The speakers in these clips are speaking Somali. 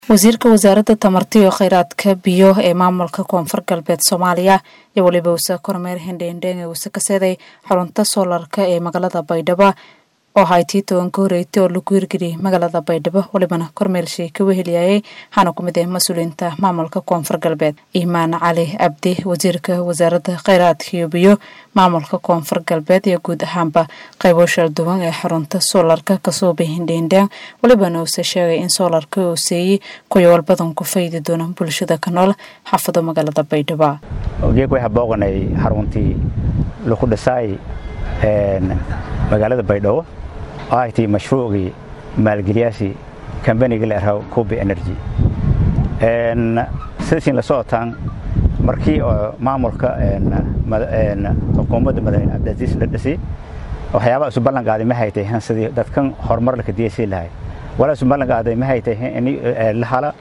wasiirka wasaaradda tamarta iyo kheyraadka biyo ee maamulka koonfur galbeed soomaaliya iyo weliba wase kormeer hendheendheenge wase kaseeday xarunta soolarka ee magaalada baydhabo oo haytii tobanka horeeytay oo lagu hirgeliyay magaalada baydhabo welibana kormeel sheeka weheliyayay waxaana ku mid ah mas-uuliyiinta maamulka koonfur galbeed iimaan cali cabdi wasiirka wasaaradda kheyraadka iyo biyo maamulka koonfur galbeed iyo guud ahaanba qaybo shalduwan ee xarunta soolarka kasoo hindheendhaan welibana uuse sheegay in soolarka uu seeyey kuyawaal badan ku faydi doona bulshada ka nool xaafado magaalada baydhabo geeg waxaa booqanay xaruntii lagu dhisaay magaalada baydhabo oo ay tahay mashruucii maalgeliyaashii kambaniga la yidhahdo kubi energy sidasiin la socotaan markii oo maamulka xukuumadda madaxweyne cabdicaziis la dhisay waxyaabaha isu ballan qaaday ma haytay sidii dadkan horumar la kadiyasii lahay walaa isu ballan qaaday ma haytay ini la hala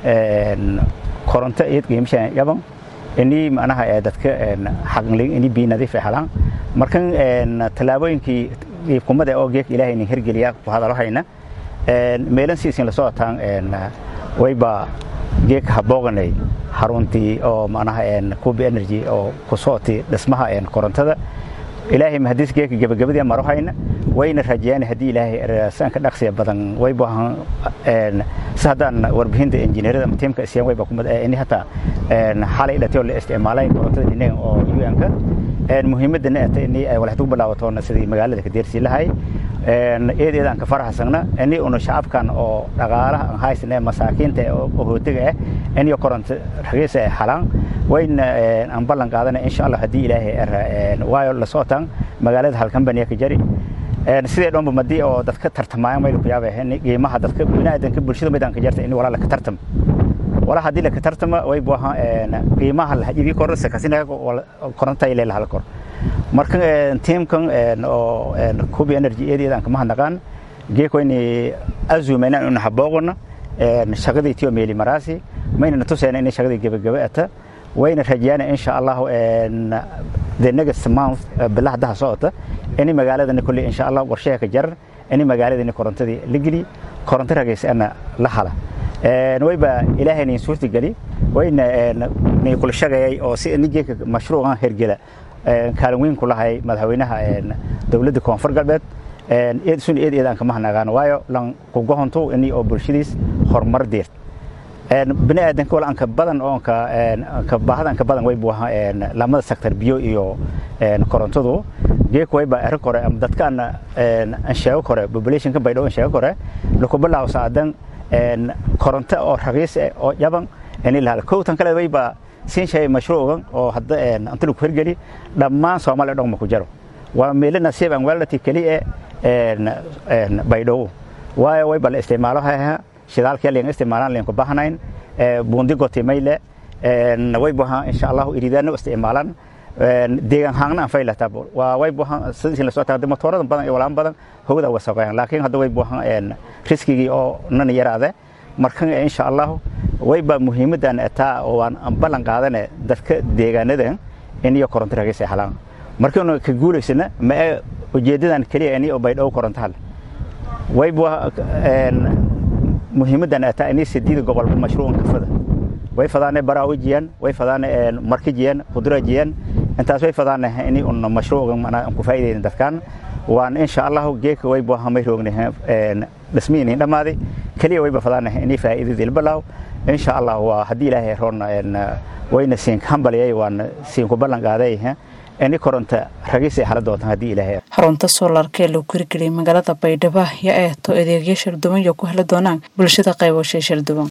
koronto iyad qiimashaan yaban ini macnaha dadka xaqnlig ini biyo nadiif ay helaan markan tallaabooyinkii iibkumada oo geek ilaahay nin hirgeliya ku hadalo hayna meelan siisin la socotaan wayba geek habooganay xaruntii oo macnaha kubi energy oo ku sooti dhismaha korontada ilaahay mahadis geeka gabagabadii maro hayna wayna rajayaan haddii ilaahay sanka dhaqsiya badan wayba si haddaan warbixinta injineerada ama tiimka isiyaan wayba kumad ini hataa xalay dhatay oo la isticmaalay korontada dhinaga oo un-ka muhiimadana ata ini ay walaxdu bilaawatoona sidii magaalada ka deersii lahay eed eed aan ka faraxsagna ini una shacabkan oo dhaqaalaha aan haysan ee masaakiinta oo hootiga ah iniyo koronto ragiisa ay halaan wayna aan ballan qaadana insha allah haddii ilaahay waayo la socotaan magaalada halkambaniya ka jari sidee dhanba madii oo dadka tartamayaan mayla ku yaabay qiimaha dadka biniaadanka bulshada maydaan ka jarta in walaa laka tartam walaa haddii laka tartama way buaha qiimaha lahajibi kor sakasina koronta ile lahal kor marka tiimkan oo kubi energy eedeedaan kama hadnaqaan geekoyni azuumayna ina habooqona shaqadii tiyo meeli maraasi maynana tusayna inay shaqadii gebagaba ata wayna rajayaan insha allah the next month bilaha daha socota ini magaaladani kulli insha allah warshaha ka jarar ini magaaladani korontadii la geli koronto ragaysana la hala wayba ilaahay nin suurta geli wayna ni kula shaqeeyay oo si nijeeka mashruucan hergela kaalin weyn ku lahay madaxweynaha dowladda koonfur galbeed eed sun eed eedaan kama hanaqaan waayo lan ku gohonto ini oo bulshadiis horumar deert bini aadanka wal anka badan oo ka baahada anka badan way buuha lamada sektor biyo iyo korontadu geek wayba arrin kore ama dadkaan aan sheego kore populationka baydhabo aan sheego kore laku bilaaw saadan koronto oo raqiis oo yaban ini lahal kowtan kale wayba siin shay mashruucan oo hadda anta lagu hirgeli dhammaan soomaaliya dhaqma ku jaro waa meelo nasiib aan waalati keliya baydhabo waayo wayba la isticmaalo haha shidaalkii liin isticmaalaan liin ku bahnayn buundi goti mayle way buha insha Allah iridaana isticmaalaan deegan haangna aan faylata waa way buha sidii la soo taagay motorada badan iyo walaan badan hawada wasaqayaan laakiin hadda way buha riskigi oo nan yaraade markan insha Allah way ba muhiimadan ataa oo aan ballan qaadane dadka deegaanada in iyo koronto ragaysa halaan markan ka guuleysana ma ujeedadan kaliya in oo baydhow koronto hal way buha muhiimadan ataa inay sideed gobol mashruucan ka fada way fadaanay baraawajiyaan way fadaanay markajiyaan khudrajiyaan intaas way fadaanay inay un mashruucan mana ku faa'iideyn dadkan waan insha Allah geeka way boo hamay roognay dhismiin dhamaaday kaliya way fadaanay inay faa'iidada balaaw insha Allah waa hadii ilaahay roon wayna siin kambaliyay waan siin ku ballan qaaday ini koronto ragiisa hala doontaan haddii ilaahay xarunta soolarka ee lagu hirgeliyay magaalada baydhabo yaa eeto adeegyo sharduwan iyo ku heli doonaan bulshada qayboshay sharduwan